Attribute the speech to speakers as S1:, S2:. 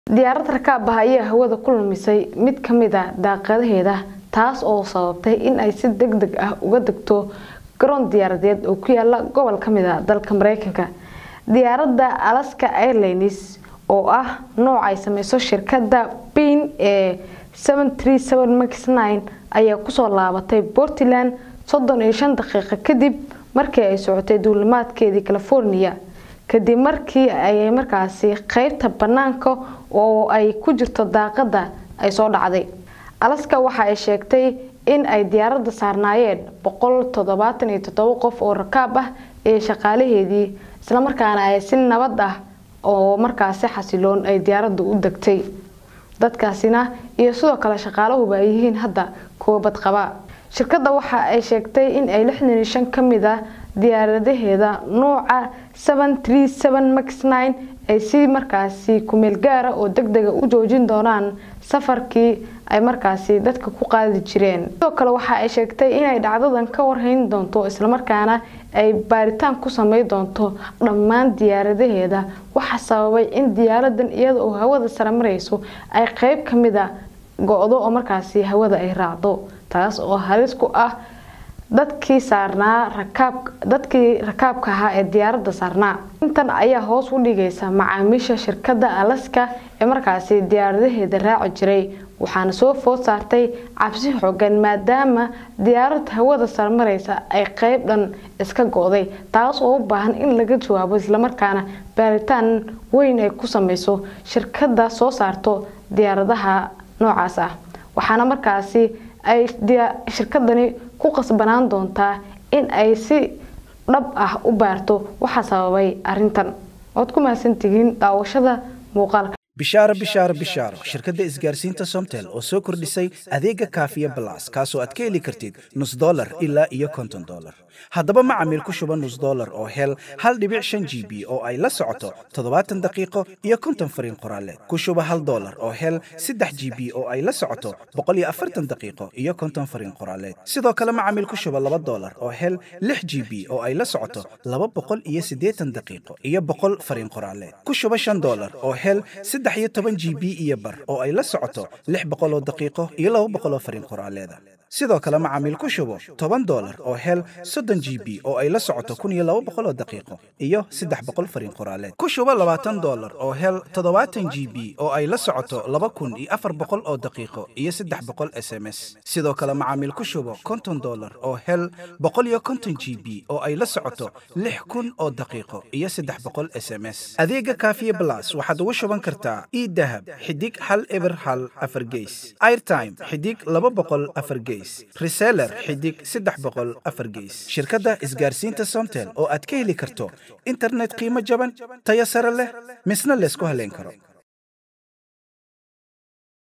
S1: diyaarad rakaab ah ayaa hawada ku lumisay mid ka mid a daaqadaheeda taas oo sababtay in ay si deg deg ah uga degto garoon diyaaradeed oo ku yaala gobol ka mid a dalka mareykanka diyaaradda alaska airlines oo ah nooc ay sameyso shirkadda bin ee max ayaa kusoo laabatay portland soddon iyo shan daqiiqo kadib markii ay socotay duulimaadkeedii california kadib markii ay markaasi qeybta banaanka oo ay ku jirto daaqada ay soo dhacday alaska waxa ay sheegtay in ay diyaaradda saarnaayeen boqol toddobaatan iyo toddoba qof oo rakaab ah ee shaqaalaheedii islamarkaana ay si nabad ah oo markaasi xasiloon ay diyaaraddu u degtay dadkaasina iyo sidoo kale shaqaalahuba ay yihiin hadda kuwa badqaba shirkadda waxa ay sheegtay in ay lixdan iyo shan ka mid ah diyaaradaheeda nooca max ay si markaasi kumeel gaara oo deg dega u joojin doonaan safarkii ay markaasi dadka ku qaadi jireen sidoo kale waxa ay sheegtay inay dhacdadan ka warhayn doonto islamarkaana ay baaritaan ku samey doonto dhammaan diyaaradaheeda waxa sababay in diyaaradan iyada oo hawada sare marayso ay qeyb ka mid a go-do oo markaasi hawada ay raacdo taas oo halis ku ah dadkii saarnaa rakaab dadkii rakaabka ahaa ee diyaaradda saarnaa intan ayaa hoos u dhigaysa macaamiisha shirkadda alaska ee markaasi diyaaradaheeda raaci jiray waxaana soo food saartay cabsi xoogan maadaama diyaarad hawada sarmaraysa ay qeyb dhan iska go-day taas oo u baahan in laga jawaabo islamarkaana baaritaan weyn ay ku sameyso shirkadda soo saarto diyaaradaha noocaas ah waxaana markaasi ay shirkadani ku qasbanaan doontaa in ay si dhab ah u baarto waxa sababay arintan waad ku mahadsantihiin daawashada muuqaalka
S2: bishaaro bishaaro bishaaro shirkadda isgaarsiinta somtel oo soo kordhisay adeega kaafiya balas kaasoo aad ka heli kartid nus dolar ilaa iyo konton dolar haddaba macamiil ku shuba nus dolar oo hel hal dhibic shan g b oo ay la socoto toddobaatan daqiiqo iyo konton fariin qoraaleed ku shuba hal dolar oo hel saddex g b oo ay la socoto boqol iyo afartan daqiiqo iyo konton fariin qoraaleed sidoo kale macamiil ku shuba laba dolar oo hel lix g b oo ay la socoto laba boqol iyo siddeetan daqiiqo iyo boqol fariin qoraaleed ku shuba shan dolar oo hel saddex iyo toban g b iyo bar oo ay la socoto lix boqol oo daqiiqo iyo laba boqol oo fariin qoraaleeda sidoo kale macaamiil ku shubo toban dolar oo hel soddon g b oo ay la socoto kun iyo laba boqol oo daqiiqo iyo saddex boqol fariin qoraaleed ku shubo labaatan dolar oo hel toddobaatan g b oo ay la socoto laba kun iyo afar boqol oo daqiiqo iyo saddex boqol s m s sidoo kale macaamiil ku shubo konton dolar oo hel boqol iyo konton g b oo ay la socoto lix kun oo daqiiqo iyo saddex boqol s m s adeega kaafiye blas waxaad ugu shuban kartaa idahab xidig hal eber hal afar geys airtime xidig laba boqol afar geys reseller xidig saddex boqol afar geys shirkadda isgaarsiinta somtel oo aad ka heli karto internet qiimo jaban tayo sare leh misna laysku haleyn karo